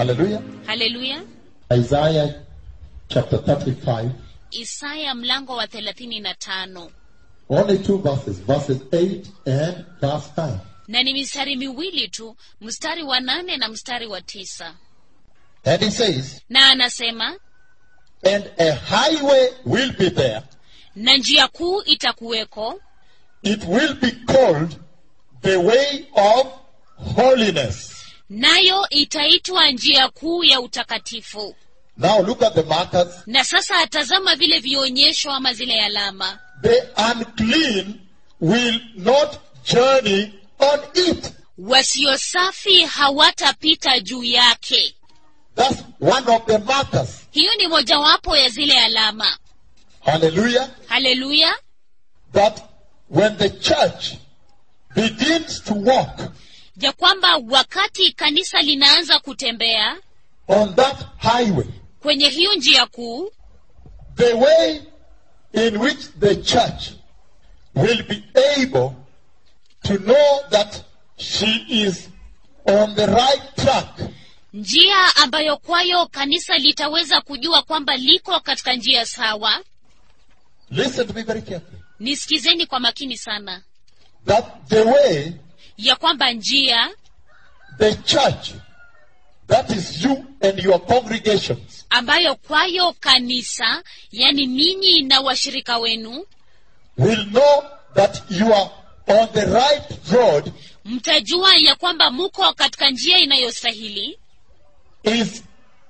Hallelujah. haleluya Isaiah chapter 35. isaya mlango wa thelathini na tano Only two verses, verses 8 and verse 9. na ni mistari miwili tu mstari wa nane na mstari wa tisa And he says, na anasema And a highway will be there. na njia kuu itakuweko It will be called the way of holiness. nayo itaitwa njia kuu ya utakatifu Now look at the markers. na sasa atazama vile vionyesho ama zile alama The unclean will not journey on it. wasio safi hawatapita juu yake That's one of the markers. hiyo ni mojawapo ya zile alama Hallelujah. haleluya That when the church begins to walk ya kwamba wakati kanisa linaanza kutembea on that highway, kwenye hiyo njia kuu the way in which the church will be able to know that she is on the right track njia ambayo kwayo kanisa litaweza kujua kwamba liko katika njia sawa listen to me very carefully nisikizeni kwa makini sana that the way ya kwamba njia the church that is you and your congregations ambayo kwayo kanisa yani ninyi na washirika wenu will know that you are on the right road mtajua ya kwamba muko katika njia inayostahili is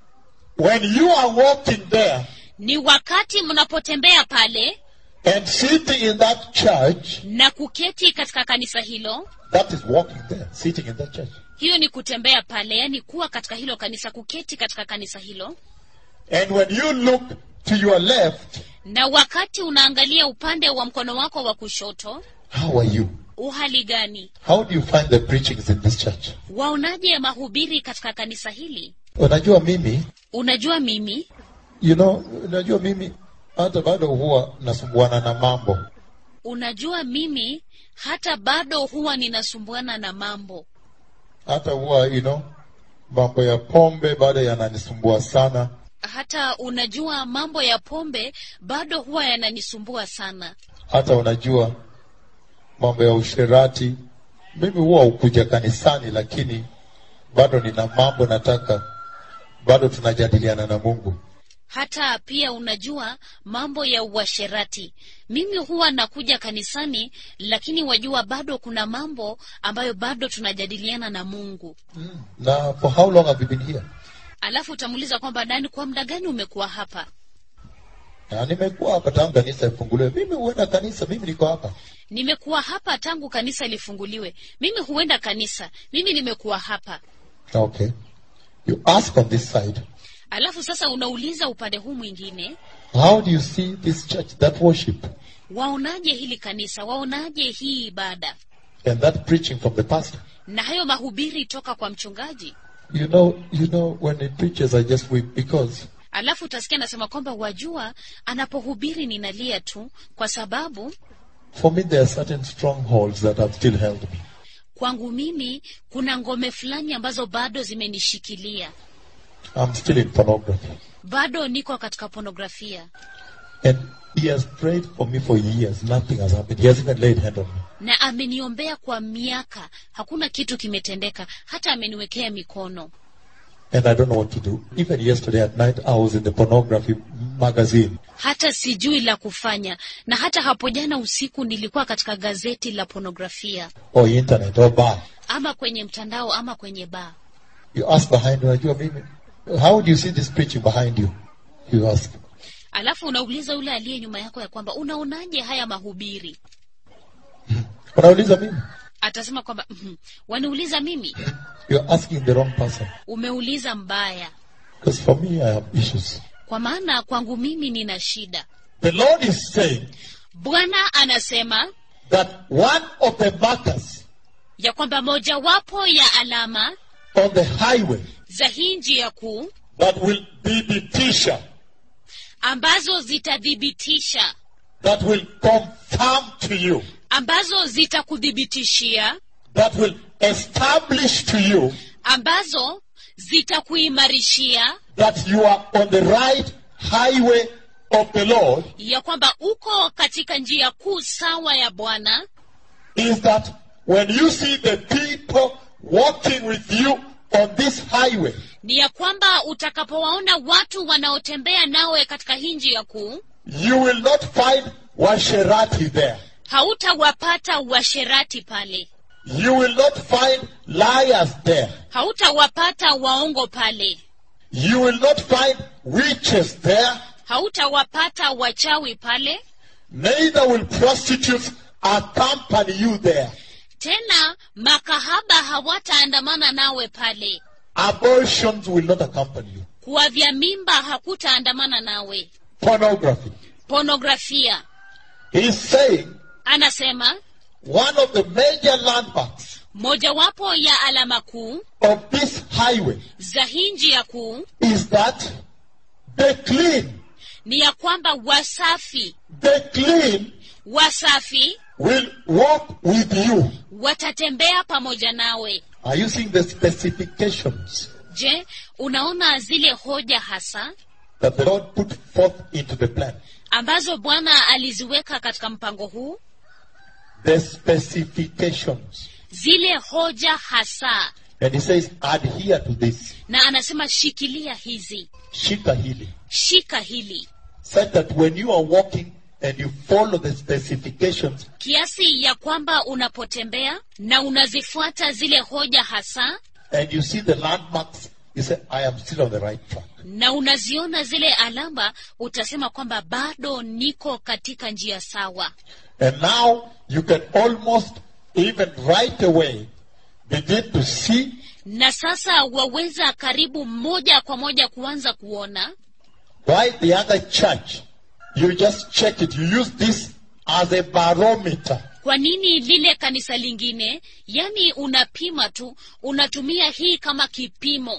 when you are walking there ni wakati mnapotembea pale and sitting in that church na kuketi katika kanisa hilo that is walking there sitting in that church hiyo ni kutembea pale yani kuwa katika hilo kanisa kuketi katika kanisa hilo and when you look to your left na wakati unaangalia upande wa mkono wako wa kushoto how are you uhali gani how do you find the preachings in this church waonaje mahubiri katika kanisa hili unajua mimi unajua mimi you know unajua mimi hata bado huwa nasumbuana na mambo unajua mimi hata bado huwa ninasumbuana na mambo hata huwa you know mambo ya pombe bado yananisumbua sana hata unajua mambo ya pombe bado huwa yananisumbua sana hata unajua mambo ya usherati mimi huwa ukuja kanisani lakini bado nina mambo nataka bado tunajadiliana na mungu hata pia unajua mambo ya uasherati mimi huwa nakuja kanisani lakini wajua bado kuna mambo ambayo bado tunajadiliana na mungu na for how long have you been here alafu utamuuliza kwamba dani kwa muda gani umekuwa hapa na nimekuwa hapa tangu kanisa ifunguliwe mimi huenda kanisa mimi niko hapa nimekuwa hapa tangu kanisa lifunguliwe mimi huenda kanisa mimi nimekuwa hapa okay you ask on this side alafu sasa unauliza upande huu mwingine how do you see this church that worship waonaje hili kanisa waonaje hii ibada and that preaching from the pastor na hayo mahubiri toka kwa mchungaji you know you know when he preaches i just weep because alafu utasikia anasema kwamba wajua anapohubiri ninalia tu kwa sababu for me there are certain strongholds that have still held me kwangu mimi kuna ngome fulani ambazo bado zimenishikilia i'm still in pornography bado niko katika ponografia and he has prayed for me for years nothing has happened he has even laid hand on me na ameniombea kwa miaka hakuna kitu kimetendeka hata ameniwekea mikono and i don't know what to do even yesterday at night i was in the pornography magazine hata sijui la kufanya na hata hapo jana usiku nilikuwa katika gazeti la ponografia or internet or bar ama kwenye mtandao ama kwenye baa you ask behind unajua mimi how do you see this preaching behind you you ask alafu unauliza yule aliye nyuma yako ya kwamba unaonaje haya mahubiri unauliza mimi atasema kwamba "Mhm, waniuliza mimi you're asking the wrong person umeuliza mbaya because for me i have issues kwa maana kwangu mimi nina shida the lord is saying bwana anasema that one of the markers ya kwamba mojawapo ya alama on the highway za hii njia kuu that will be the teacher ambazo zitathibitisha that will confirm to you ambazo zitakuthibitishia that will establish to you ambazo zitakuimarishia that you are on the right highway of the Lord ya kwamba uko katika njia kuu sawa ya bwana is that when you see the people walking with you on this highway, ni ya kwamba utakapowaona watu wanaotembea nawe katika hii njia kuu you will not find Washerati there. hautawapata washerati pale You will not find liars there. hautawapata waongo pale You will not find witches there. hautawapata wachawi pale Neither will prostitutes accompany you there. tena makahaba hawataandamana nawe pale Abortions will not accompany you. kuwavya mimba hakutaandamana nawe Pornography. pornografia He's saying anasema one of the major landmarks mojawapo ya alama kuu of this highway za hii njia kuu is that the clean, ni ya kwamba wasafi the clean wasafi will walk with you. watatembea pamoja nawe Are you seeing the specifications je unaona zile hoja hasa that the Lord put forth into the plan? ambazo bwana aliziweka katika mpango huu The specifications. zile hoja hasa And he says, adhere to this. na anasema shikilia hizi Shika hili. shika hili Said that when you are walking and you follow the specifications, kiasi ya kwamba unapotembea na unazifuata zile hoja hasa and you see the landmarks, you say, I am still on the right track. na unaziona zile alama utasema kwamba bado niko katika njia sawa And now you can almost even right away begin to see na sasa waweza karibu moja kwa moja kuanza kuona why the other church, you just check it. You use this as a barometer. kwa nini lile kanisa lingine yani unapima tu unatumia hii kama kipimo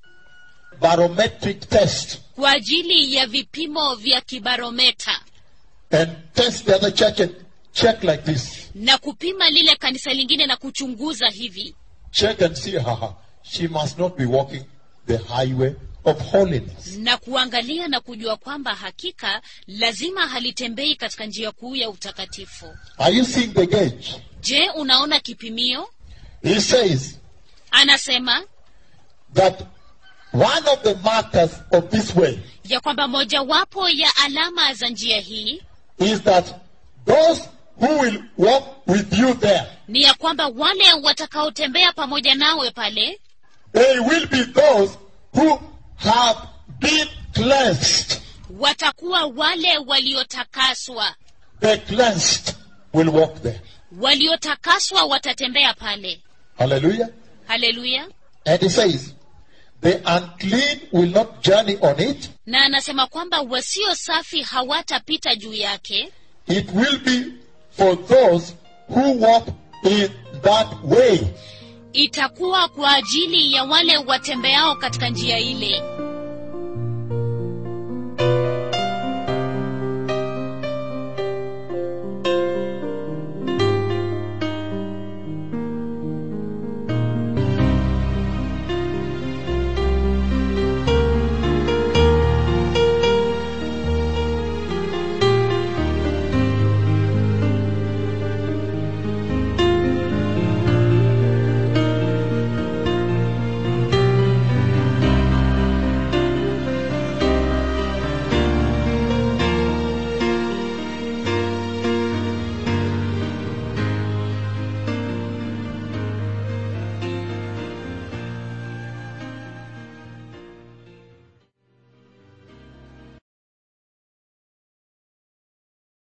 Barometric test. kwa ajili ya vipimo vya kibarometa And test the other church and check like this. na kupima lile kanisa lingine na kuchunguza hivi Check and see, haha, she must not be walking the highway of holiness. na kuangalia na kujua kwamba hakika lazima halitembei katika njia kuu ya utakatifu Are you seeing the gauge? je unaona kipimio He says anasema that one of the markers of this way ya kwamba mojawapo ya alama za njia hii is that those who will walk with you there, ni ya kwamba wale watakaotembea pamoja nawe pale they will be those who have been cleansed. watakuwa wale waliotakaswa The cleansed will walk there. waliotakaswa watatembea pale Hallelujah. haleluya And he says, the unclean will not journey on it. na anasema kwamba wasio safi hawatapita juu yake It will be for those who walk in that way. itakuwa kwa ajili ya wale watembeao katika njia ile